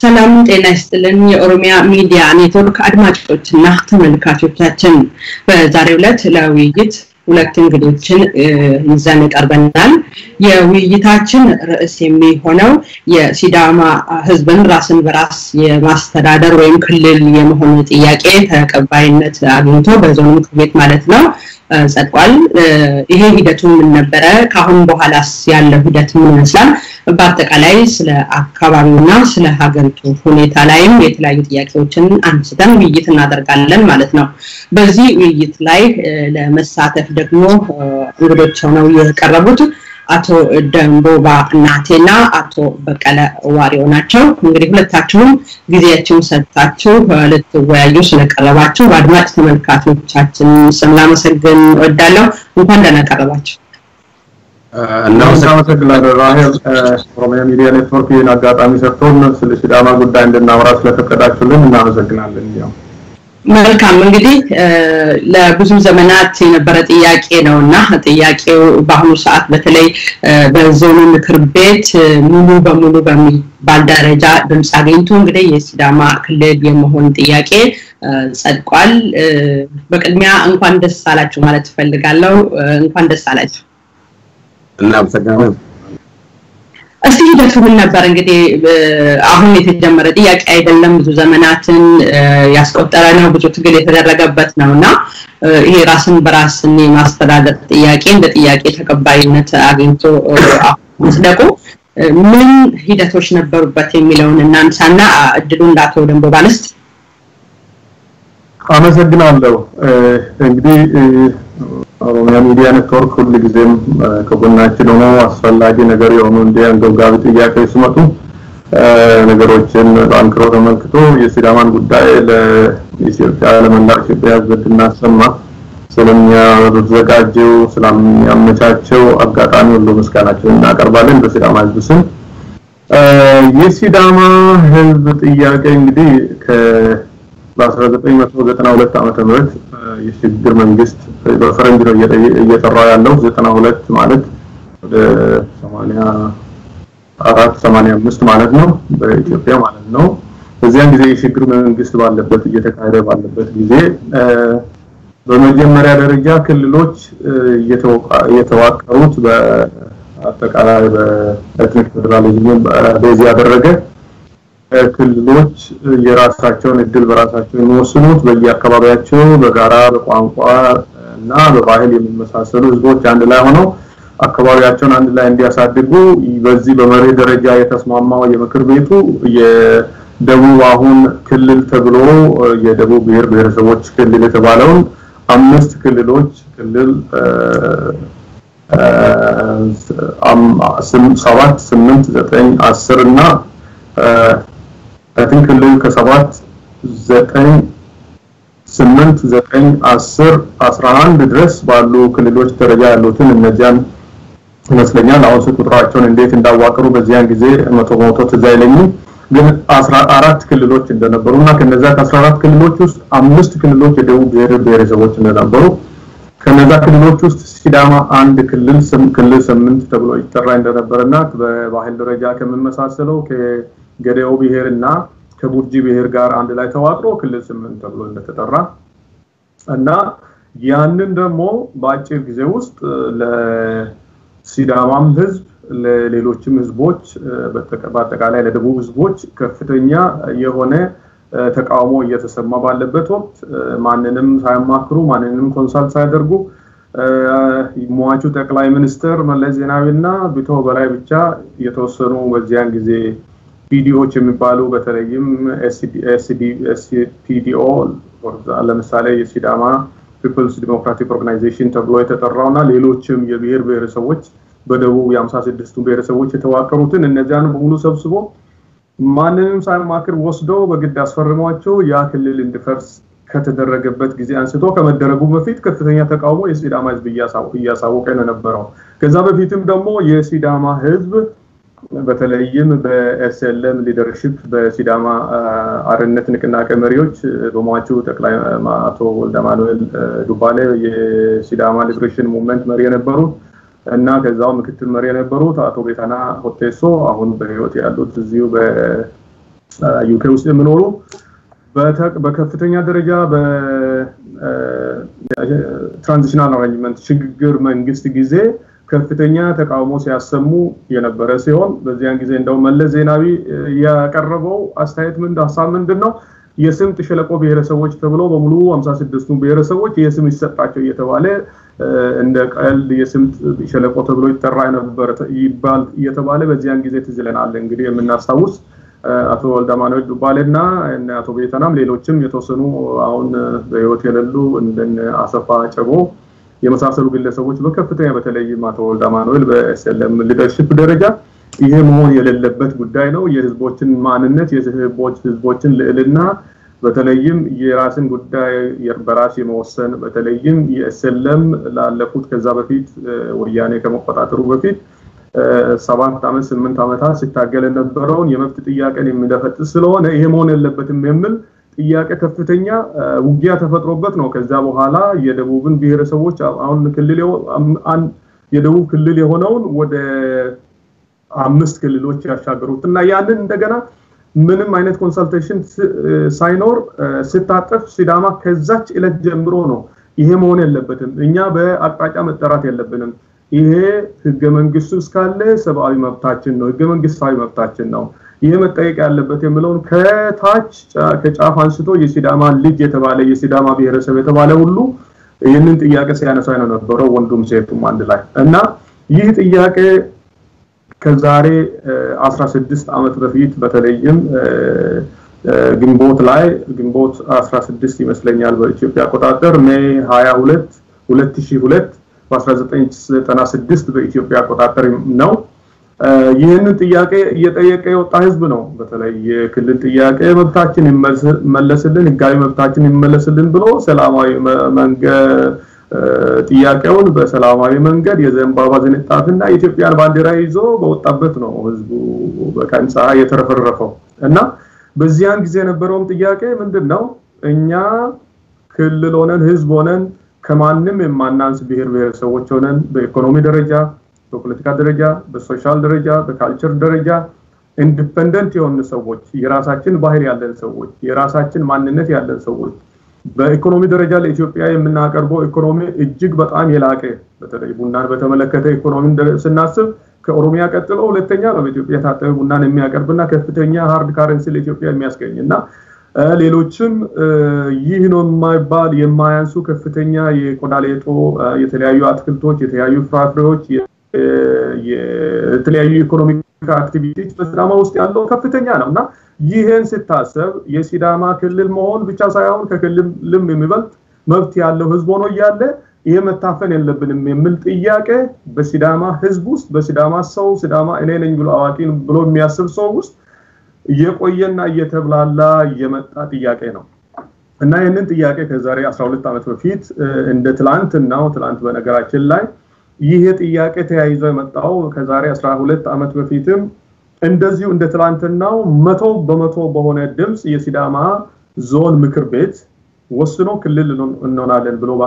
ሰላም ጤና ይስጥልን። የኦሮሚያ ሚዲያ ኔትወርክ አድማጮችና ተመልካቾቻችን በዛሬው ዕለት ለውይይት ሁለት እንግዶችን ይዘን ቀርበናል። የውይይታችን ርዕስ የሚሆነው የሲዳማ ሕዝብን ራስን በራስ የማስተዳደር ወይም ክልል የመሆን ጥያቄ ተቀባይነት አግኝቶ በዞኑ ምክር ቤት ማለት ነው ጸድቋል። ይሄ ሂደቱ ምን ነበረ? ከአሁን በኋላስ ያለው ሂደት ምን ይመስላል? በአጠቃላይ ስለ አካባቢውና ስለ ሀገሪቱ ሁኔታ ላይም የተለያዩ ጥያቄዎችን አንስተን ውይይት እናደርጋለን ማለት ነው። በዚህ ውይይት ላይ ለመሳተፍ ደግሞ እንግዶች ሆነው የቀረቡት አቶ ደንቦባ እናቴና አቶ በቀለ ዋሪዮ ናቸው። እንግዲህ ሁለታችሁም ጊዜያችሁን ሰጥታችሁ ልትወያዩ ስለቀረባችሁ በአድማጭ ተመልካቾቻችን ስም ላመሰግን እወዳለሁ። እንኳን ደህና ቀረባችሁ። እናመሰግናለን ራሄል። ኦሮሚያ ሚዲያ ኔትወርክ ይህን አጋጣሚ ሰጥቶን ስለ ሲዳማ ጉዳይ እንድናወራ ስለፈቀዳችሁልን እናመሰግናለን። ያው መልካም እንግዲህ ለብዙ ዘመናት የነበረ ጥያቄ ነው እና ጥያቄው በአሁኑ ሰዓት በተለይ በዞኑ ምክር ቤት ሙሉ በሙሉ በሚባል ደረጃ ድምፅ አግኝቶ እንግዲህ የሲዳማ ክልል የመሆን ጥያቄ ጸድቋል። በቅድሚያ እንኳን ደስ አላችሁ ማለት እፈልጋለሁ። እንኳን ደስ አላችሁ። እናመሰግናለን። እስቲ ሂደቱ ምን ነበር? እንግዲህ አሁን የተጀመረ ጥያቄ አይደለም። ብዙ ዘመናትን ያስቆጠረ ነው። ብዙ ትግል የተደረገበት ነው እና ይሄ ራስን በራስን የማስተዳደር ጥያቄ እንደ ጥያቄ ተቀባይነት አግኝቶ መጽደቁ ምን ሂደቶች ነበሩበት የሚለውን እናንሳና እድሉ እንዳቶ ደንቦ ባለስት አመሰግናለሁ። እንግዲህ ኦሮሚያ ሚዲያ ኔትወርክ ሁል ጊዜም ከጎናችን ሆኖ አስፈላጊ ነገር የሆኑ እንዲህ አንገብጋቢ ጥያቄዎች ሲመጡ ነገሮችን በአንክሮ ተመልክቶ የሲዳማን ጉዳይ ለኢትዮጵያ ለመላው ኢትዮጵያ ሕዝብ እንድናሰማ ስለሚያዘጋጀው ስለሚያመቻቸው አጋጣሚ ሁሉ ምስጋናችንን እናቀርባለን በሲዳማ ሕዝብ ስም። የሲዳማ ሕዝብ ጥያቄ እንግዲህ ከ በ1992 ዓመተ ምህረት የሽግግር መንግስት በፈረንጅ ነው እየጠራ ያለው 92 ማለት ወደ 84 85 ማለት ነው በኢትዮጵያ ማለት ነው። በዚያን ጊዜ የሽግግር መንግስት ባለበት እየተካሄደ ባለበት ጊዜ በመጀመሪያ ደረጃ ክልሎች እየተዋቀሩት በአጠቃላይ በኤትኒክ ፌዴራሊዝም ቤዝ ያደረገ ክልሎች የራሳቸውን እድል በራሳቸው የሚወስኑት በየአካባቢያቸው በጋራ በቋንቋ እና በባህል የሚመሳሰሉ ህዝቦች አንድ ላይ ሆነው አካባቢያቸውን አንድ ላይ እንዲያሳድጉ በዚህ በመርህ ደረጃ የተስማማው የምክር ቤቱ የደቡብ አሁን ክልል ተብሎ የደቡብ ብሔር ብሔረሰቦች ክልል የተባለውን አምስት ክልሎች ክልል ሰባት ስምንት ዘጠኝ አስር እና ከትን ክልል ከሰባት ዘጠኝ ስምንት ዘጠኝ አስር አስራ አንድ ድረስ ባሉ ክልሎች ደረጃ ያሉትን እነዚያን ይመስለኛል አሁን ስልክ ቁጥራቸውን እንዴት እንዳዋቀሩ በዚያን ጊዜ መቶ በመቶ ትዝ አይለኝም ግን አስራ አራት ክልሎች እንደነበሩ እና ከነዛ ከአስራ አራት ክልሎች ውስጥ አምስት ክልሎች የደቡብ ብሔር ብሔረሰቦች እንደነበሩ ከነዛ ክልሎች ውስጥ ሲዳማ አንድ ክልል ክልል ስምንት ተብሎ ይጠራ እንደነበረና በባህል ደረጃ ከምመሳሰለው ገዴኦ ብሔር እና ከቡርጂ ብሔር ጋር አንድ ላይ ተዋቅሮ ክልል ስምንት ተብሎ እንደተጠራ እና ያንን ደግሞ በአጭር ጊዜ ውስጥ ለሲዳማም ህዝብ ለሌሎችም ህዝቦች በአጠቃላይ ለደቡብ ህዝቦች ከፍተኛ የሆነ ተቃውሞ እየተሰማ ባለበት ወቅት ማንንም ሳያማክሩ ማንንም ኮንሳልት ሳያደርጉ ሟቹ ጠቅላይ ሚኒስትር መለስ ዜናዊና ቢቶ በላይ ብቻ የተወሰኑ በዚያን ጊዜ ፒዲኦች የሚባሉ በተለይም ኤስፒዲኦ ለምሳሌ የሲዳማ ፒፕልስ ዲሞክራቲክ ኦርጋናይዜሽን ተብሎ የተጠራው እና ሌሎችም የብሔር ብሔረሰቦች በደቡብ የአምሳ ስድስቱ ብሔረሰቦች የተዋቀሩትን እነዚያን በሙሉ ሰብስቦ ማንንም ሳያማክር ወስደው በግድ አስፈርሟቸው ያ ክልል እንዲፈርስ ከተደረገበት ጊዜ አንስቶ ከመደረጉ በፊት ከፍተኛ ተቃውሞ የሲዳማ ህዝብ እያሳወቀ ነው የነበረው። ከዛ በፊትም ደግሞ የሲዳማ ህዝብ በተለይም በኤስኤልኤም ሊደርሽፕ በሲዳማ አርነት ንቅናቄ መሪዎች በሟቹ ጠቅላይ አቶ ወልደማኑኤል ዱባሌ የሲዳማ ሊብሬሽን ሙቭመንት መሪ የነበሩት እና ከዛው ምክትል መሪ የነበሩት አቶ ቤታና ሆቴሶ አሁን በህይወት ያሉት እዚሁ ዩኬ ውስጥ የሚኖሩ በከፍተኛ ደረጃ በትራንዚሽናል አሬንጅመንት ሽግግር መንግስት ጊዜ ከፍተኛ ተቃውሞ ሲያሰሙ የነበረ ሲሆን በዚያን ጊዜ እንደው መለስ ዜናዊ ያቀረበው አስተያየት ምን ሀሳብ ምንድን ነው? የስምጥ ሸለቆ ብሔረሰቦች ተብሎ በሙሉ 56ቱ ብሔረሰቦች የስም ይሰጣቸው እየተባለ እንደ ቀልድ የስምጥ ሸለቆ ተብሎ ይጠራ ነበር ይባል እየተባለ በዚያን ጊዜ ትዝ ይለናል። እንግዲህ የምናስታውስ አቶ ወልደማኖች ዱባሌ እና አቶ ቤተናም ሌሎችም የተወሰኑ አሁን በህይወት የሌሉ እንደነ አሰፋ ጨቦ የመሳሰሉ ግለሰቦች በከፍተኛ በተለይም አቶ ወልደማኑኤል በኤስኤልኤም ሊደርሽፕ ደረጃ ይሄ መሆን የሌለበት ጉዳይ ነው። የህዝቦችን ማንነት የህዝቦች ህዝቦችን ልዕልና በተለይም የራስን ጉዳይ በራስ የመወሰን በተለይም የኤስኤልኤም ላለፉት ከዛ በፊት ወያኔ ከመቆጣጠሩ በፊት ሰባት ዓመት ስምንት ዓመታት ሲታገል የነበረውን የመብት ጥያቄን የሚደፈጥስ ስለሆነ ይሄ መሆን የለበትም የሚል ጥያቄ ከፍተኛ ውጊያ ተፈጥሮበት ነው። ከዛ በኋላ የደቡብን ብሔረሰቦች አሁን ክልል የደቡብ ክልል የሆነውን ወደ አምስት ክልሎች ያሻገሩት እና ያንን እንደገና ምንም አይነት ኮንሰልቴሽን ሳይኖር ስታጠፍ ሲዳማ ከዛች ዕለት ጀምሮ ነው ይሄ መሆን የለበትም። እኛ በአቅጣጫ መጠራት የለብንም። ይሄ ህገ መንግስቱ እስካለ ሰብአዊ መብታችን ነው፣ ህገ መንግስታዊ መብታችን ነው። ይሄ መጠየቅ ያለበት የሚለውን ከታች ከጫፍ አንስቶ የሲዳማ ልጅ የተባለ የሲዳማ ብሔረሰብ የተባለ ሁሉ ይህንን ጥያቄ ሲያነሳ ነው ነበረው ወንዱም ሴቱም አንድ ላይ እና ይህ ጥያቄ ከዛሬ 16 ዓመት በፊት በተለይም ግንቦት ላይ ግንቦት 16 ይመስለኛል በኢትዮጵያ አቆጣጠር ሜይ 22 2002 በ1996 በኢትዮጵያ አቆጣጠር ነው። ይህንን ጥያቄ እየጠየቀ የወጣ ህዝብ ነው። በተለይ የክልል ጥያቄ መብታችን ይመለስልን፣ ህጋዊ መብታችን ይመለስልን ብሎ ሰላማዊ ጥያቄውን በሰላማዊ መንገድ የዘንባባ ዝንጣትና የኢትዮጵያን ባንዲራ ይዞ በወጣበት ነው ህዝቡ በቀን ፀሐይ የተረፈረፈው እና በዚያን ጊዜ የነበረውም ጥያቄ ምንድን ነው? እኛ ክልል ሆነን ህዝብ ሆነን ከማንም የማናንስ ብሔር ብሔረሰቦች ሆነን በኢኮኖሚ ደረጃ በፖለቲካ ደረጃ በሶሻል ደረጃ በካልቸር ደረጃ ኢንዲፐንደንት የሆኑ ሰዎች የራሳችን ባህል ያለን ሰዎች የራሳችን ማንነት ያለን ሰዎች በኢኮኖሚ ደረጃ ለኢትዮጵያ የምናቀርበው ኢኮኖሚ እጅግ በጣም የላቀ በተለይ ቡናን በተመለከተ ኢኮኖሚ ስናስብ ከኦሮሚያ ቀጥሎ ሁለተኛ ነው በኢትዮጵያ የታጠበ ቡናን የሚያቀርብና ከፍተኛ ሃርድ ካረንሲ ለኢትዮጵያ የሚያስገኝ እና ሌሎችም ይህ ነው የማይባል የማያንሱ ከፍተኛ የቆዳ ሌጦ፣ የተለያዩ አትክልቶች፣ የተለያዩ ፍራፍሬዎች፣ የተለያዩ ኢኮኖሚክ አክቲቪቲዎች በሲዳማ ውስጥ ያለው ከፍተኛ ነው እና ይህን ስታሰብ የሲዳማ ክልል መሆን ብቻ ሳይሆን ከክልልም የሚበልጥ መብት ያለው ህዝብ ሆኖ እያለ ይሄ መታፈን የለብንም የሚል ጥያቄ በሲዳማ ህዝብ ውስጥ በሲዳማ ሰው ሲዳማ እኔ ነኝ ብሎ አዋቂ ብሎ የሚያስብ ሰው ውስጥ እየቆየና እየተብላላ የመጣ ጥያቄ ነው እና ይህንን ጥያቄ ከዛሬ 12 ዓመት በፊት እንደ ትላንትናው ትላንት በነገራችን ላይ ይሄ ጥያቄ ተያይዞ የመጣው ከዛሬ 12 ዓመት በፊትም እንደዚሁ እንደ ትላንትናው መቶ በመቶ በሆነ ድምፅ የሲዳማ ዞን ምክር ቤት ወስኖ ክልል እንሆናለን ብሎ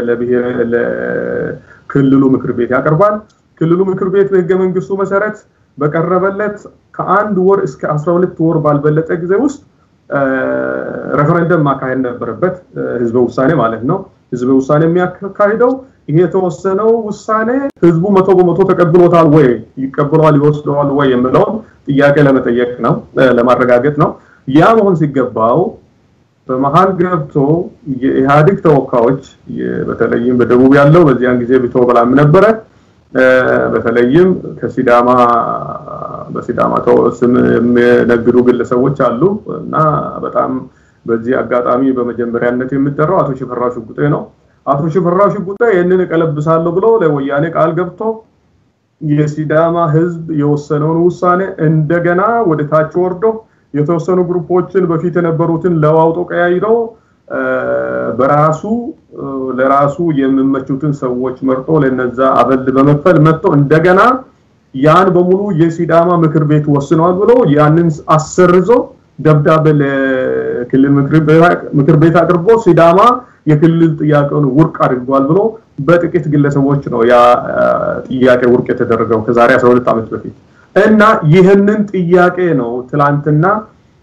ለክልሉ ምክር ቤት ያቀርባል። ክልሉ ምክር ቤት በህገ መንግስቱ መሰረት በቀረበለት ከአንድ ወር እስከ 12 ወር ባልበለጠ ጊዜ ውስጥ ሬፈረንደም ማካሄድ ነበረበት፣ ህዝበ ውሳኔ ማለት ነው። ህዝበ ውሳኔ የሚያካሂደው ይሄ የተወሰነው ውሳኔ ህዝቡ መቶ በመቶ ተቀብሎታል ወይ ይቀብለዋል ይወስደዋል ወይ የሚለውን ጥያቄ ለመጠየቅ ነው ለማረጋገጥ ነው። ያ መሆን ሲገባው በመሀል ገብቶ የኢህአዴግ ተወካዮች በተለይም በደቡብ ያለው በዚያን ጊዜ ቢቶ በላም ነበረ። በተለይም ከሲዳማ በሲዳማ ስም የሚነግዱ ግለሰቦች አሉ እና በጣም በዚህ አጋጣሚ በመጀመሪያነት የሚጠራው አቶ ሽፈራው ሽጉጤ ነው። አቶ ሽፈራው ሽጉጤ ይህንን እቀለብሳለሁ ብሎ ለወያኔ ቃል ገብቶ የሲዳማ ህዝብ የወሰነውን ውሳኔ እንደገና ወደ ታች ወርዶ የተወሰኑ ግሩፖችን በፊት የነበሩትን ለዋውጦ ቀያይሮ በራሱ ለራሱ የሚመቹትን ሰዎች መርጦ ለነዛ አበል በመክፈል መጥቶ እንደገና ያን በሙሉ የሲዳማ ምክር ቤት ወስነዋል ብሎ ያንን አሰርዞ ደብዳቤ ለክልል ምክር ቤት አቅርቦ ሲዳማ የክልል ጥያቄውን ውርቅ አድርጓል ብሎ በጥቂት ግለሰቦች ነው ያ ጥያቄ ውርቅ የተደረገው ከዛሬ 12 ዓመት በፊት እና ይህንን ጥያቄ ነው ትላንትና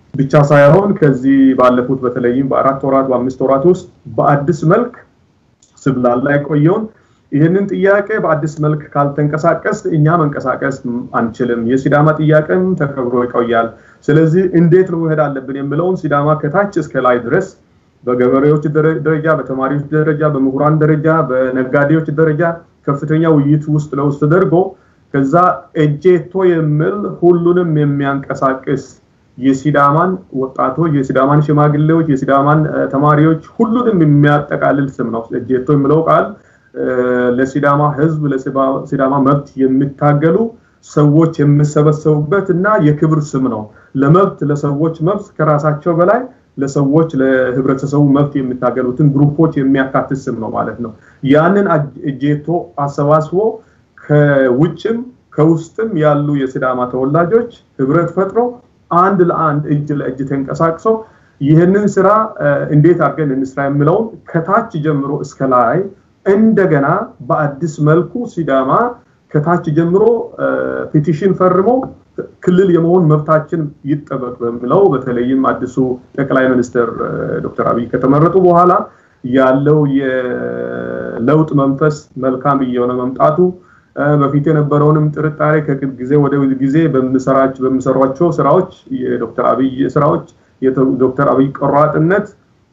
ብቻ ሳይሆን ከዚህ ባለፉት በተለይም በአራት ወራት በአምስት ወራት ውስጥ በአዲስ መልክ ስብላላ የቆየውን ይህንን ጥያቄ በአዲስ መልክ ካልተንቀሳቀስ እኛ መንቀሳቀስ አንችልም። የሲዳማ ጥያቄም ተከብሮ ይቆያል። ስለዚህ እንዴት ነው መሄድ አለብን የሚለውን ሲዳማ ከታች እስከ ላይ ድረስ በገበሬዎች ደረጃ፣ በተማሪዎች ደረጃ፣ በምሁራን ደረጃ፣ በነጋዴዎች ደረጃ ከፍተኛ ውይይት ውስጥ ለውስጥ ተደርጎ ከዛ እጄቶ የሚል ሁሉንም የሚያንቀሳቅስ የሲዳማን ወጣቶች፣ የሲዳማን ሽማግሌዎች፣ የሲዳማን ተማሪዎች ሁሉንም የሚያጠቃልል ስም ነው። እጄቶ የሚለው ቃል ለሲዳማ ሕዝብ ለሲዳማ መብት የሚታገሉ ሰዎች የሚሰበሰቡበት እና የክብር ስም ነው። ለመብት ለሰዎች መብት ከራሳቸው በላይ ለሰዎች ለህብረተሰቡ መብት የሚታገሉትን ግሩፖች የሚያካትት ስም ነው ማለት ነው። ያንን እጄቶ አሰባስቦ ከውጭም ከውስጥም ያሉ የሲዳማ ተወላጆች ህብረት ፈጥሮ አንድ ለአንድ እጅ ለእጅ ተንቀሳቅሶ ይህንን ስራ እንዴት አድርገን እንስራ የሚለውን ከታች ጀምሮ እስከ ላይ እንደገና በአዲስ መልኩ ሲዳማ ከታች ጀምሮ ፔቲሽን ፈርሞ ክልል የመሆን መብታችን ይጠበቅ በሚለው በተለይም አዲሱ ጠቅላይ ሚኒስትር ዶክተር አብይ ከተመረጡ በኋላ ያለው የለውጥ መንፈስ መልካም እየሆነ መምጣቱ በፊት የነበረውንም ጥርጣሬ ከጊዜ ወደ ጊዜ በሚሰሯቸው ስራዎች የዶክተር አብይ ስራዎች የዶክተር አብይ ቆራጥነት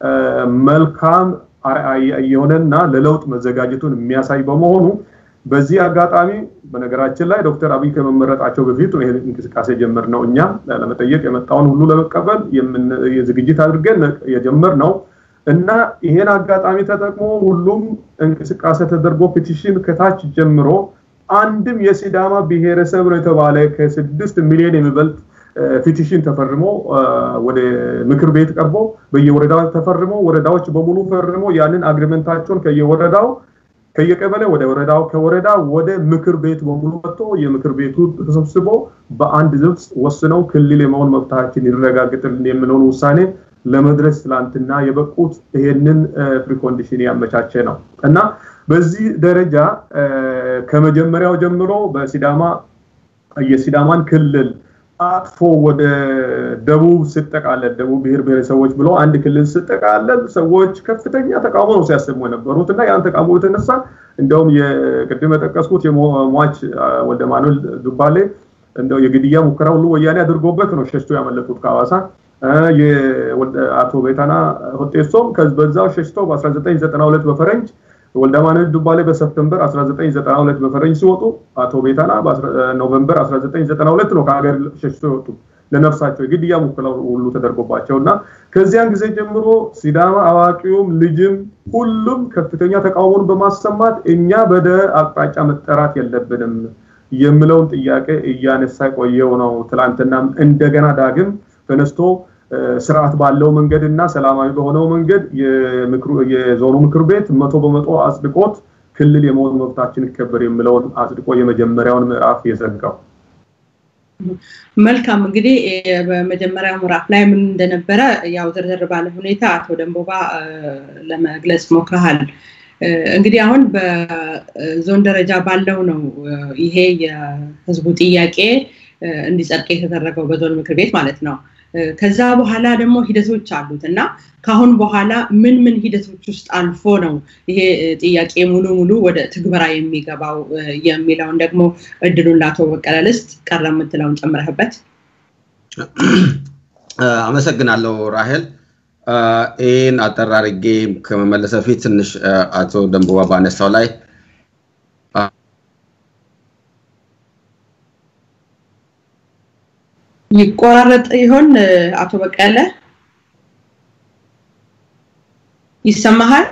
መልካም የሆነና ለለውጥ መዘጋጀቱን የሚያሳይ በመሆኑ በዚህ አጋጣሚ በነገራችን ላይ ዶክተር አብይ ከመመረጣቸው በፊት ይሄ እንቅስቃሴ ጀመር ነው። እኛም ለመጠየቅ የመጣውን ሁሉ ለመቀበል ዝግጅት አድርገን የጀመር ነው እና ይሄን አጋጣሚ ተጠቅሞ ሁሉም እንቅስቃሴ ተደርጎ ፔቲሽን ከታች ጀምሮ አንድም የሲዳማ ብሔረሰብ ነው የተባለ ከስድስት ሚሊዮን የሚበልጥ ፔቲሽን ተፈርሞ ወደ ምክር ቤት ቀርቦ በየወረዳው ተፈርሞ ወረዳዎች በሙሉ ፈርሞ ያንን አግሪመንታቸውን ከየወረዳው ከየቀበሌ ወደ ወረዳው ከወረዳ ወደ ምክር ቤት በሙሉ መጥቶ የምክር ቤቱ ተሰብስቦ በአንድ ድምፅ ወስነው ክልል የመሆን መብታችን ይረጋግጥልን የሚለውን ውሳኔ ለመድረስ ትላንትና የበቁት ይሄንን ፕሪኮንዲሽን ያመቻቸ ነው እና በዚህ ደረጃ ከመጀመሪያው ጀምሮ በሲዳማ የሲዳማን ክልል አጥፎ ወደ ደቡብ ስጠቃለል ደቡብ ብሔር ብሔረሰቦች ብሎ አንድ ክልል ስጠቃለል ሰዎች ከፍተኛ ተቃውሞ ነው ሲያሰሙ የነበሩት እና ያን ተቃውሞ የተነሳ እንደውም የቅድም የጠቀስኩት የሟች ወልደ ማኑኤል ዱባሌ እንደው የግድያ ሙከራ ሁሉ ወያኔ አድርጎበት ነው ሸሽቶ ያመለጡት ከሐዋሳ አቶ ቤታና ሆጤሶም በዛው ሸሽተው በ1992 በፈረንጅ ወልደማነት ዱባሌ በሰፕተምበር 1992 በፈረንጅ ሲወጡ አቶ ቤታና በኖቨምበር 1992 ነው ከሀገር ሸሽቶ የወጡ ለነፍሳቸው የግድያ ሙከራ ሁሉ ተደርጎባቸው እና ከዚያን ጊዜ ጀምሮ ሲዳማ አዋቂውም ልጅም ሁሉም ከፍተኛ ተቃውሞን በማሰማት እኛ በደ አቅጣጫ መጠራት የለብንም የሚለውን ጥያቄ እያነሳ ቆየው ነው። ትላንትናም እንደገና ዳግም ተነስቶ ስርዓት ባለው መንገድ እና ሰላማዊ በሆነው መንገድ የዞኑ ምክር ቤት መቶ በመቶ አጽድቆት ክልል የመሆን መብታችን ይከበር የሚለውን አጽድቆ የመጀመሪያውን ምዕራፍ የዘጋው። መልካም እንግዲህ በመጀመሪያው ምዕራፍ ላይ ምን እንደነበረ ያው ዝርዝር ባለ ሁኔታ አቶ ደንቦባ ለመግለጽ ሞክረሃል። እንግዲህ አሁን በዞን ደረጃ ባለው ነው ይሄ የህዝቡ ጥያቄ እንዲጸድቅ የተደረገው በዞን ምክር ቤት ማለት ነው። ከዛ በኋላ ደግሞ ሂደቶች አሉት እና ከአሁን በኋላ ምን ምን ሂደቶች ውስጥ አልፎ ነው ይሄ ጥያቄ ሙሉ ሙሉ ወደ ትግበራ የሚገባው የሚለውን ደግሞ እድሉን ለአቶ በቀለ ልስጥ ቀረ የምትለውን ጨምረህበት። አመሰግናለሁ ራሄል። ይህን አጠር አድርጌ ከመመለስ በፊት ትንሽ አቶ ደንቦባ ባነሳው ላይ ይቆራረጥ ይሆን አቶ በቀለ ይሰማሃል?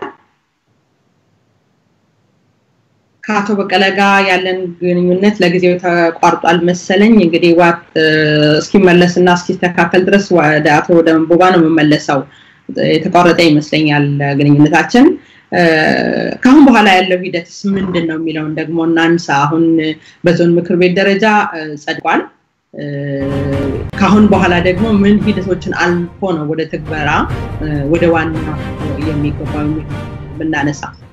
ከአቶ በቀለ ጋር ያለን ግንኙነት ለጊዜው ተቋርጧል መሰለኝ። እንግዲህ ዋት እስኪመለስ እና እስኪስተካከል ድረስ ወደ አቶ ደንቦባ ነው የምመለሰው። የተቋረጠ ይመስለኛል ግንኙነታችን። ከአሁን በኋላ ያለው ሂደትስ ምንድን ነው የሚለውን ደግሞ እናንሳ። አሁን በዞን ምክር ቤት ደረጃ ጸድቋል። ከአሁን በኋላ ደግሞ ምን ሂደቶችን አልፎ ነው ወደ ትግበራ ወደ ዋና የሚገባው ብናነሳ